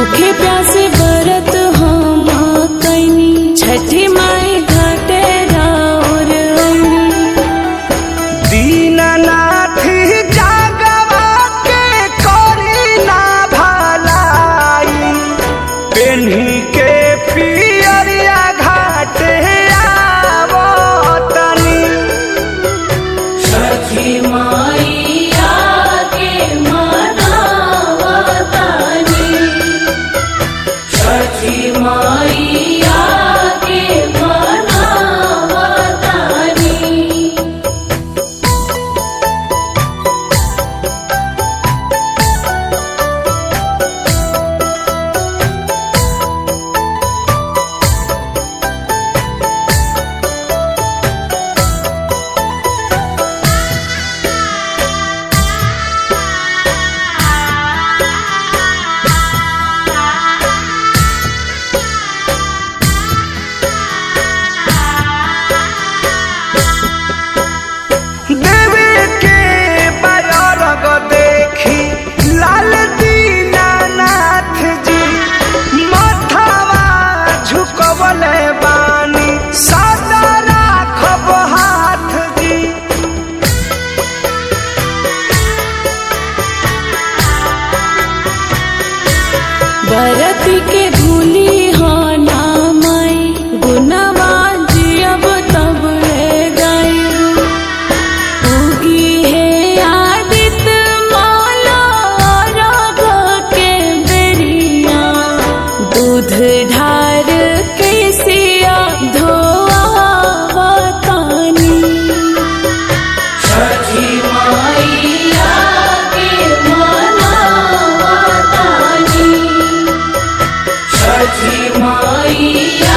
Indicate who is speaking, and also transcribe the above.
Speaker 1: भूखे प्यासे बरत हम कैनी छठी माई घाटे राउर अइनी
Speaker 2: दीननाथ जागवा के करी ना भलाई पेन्ही के पियरिया घाटे आवतनी
Speaker 1: छठी माईया के मनावतानी छठी माईया के मनावतानी
Speaker 2: देवी के बरग देखी लाल दीनानाथ जी माथावा झुकवले बानी सदा राखब हाथ जी
Speaker 1: बरत के भूली हो ना माई गुनवा जियब तब ले गई उगी है आदित मौला राग के बेरिया दूध ढार के सिया धोआवतानी छठी माईया के मनावतानी छठी माईया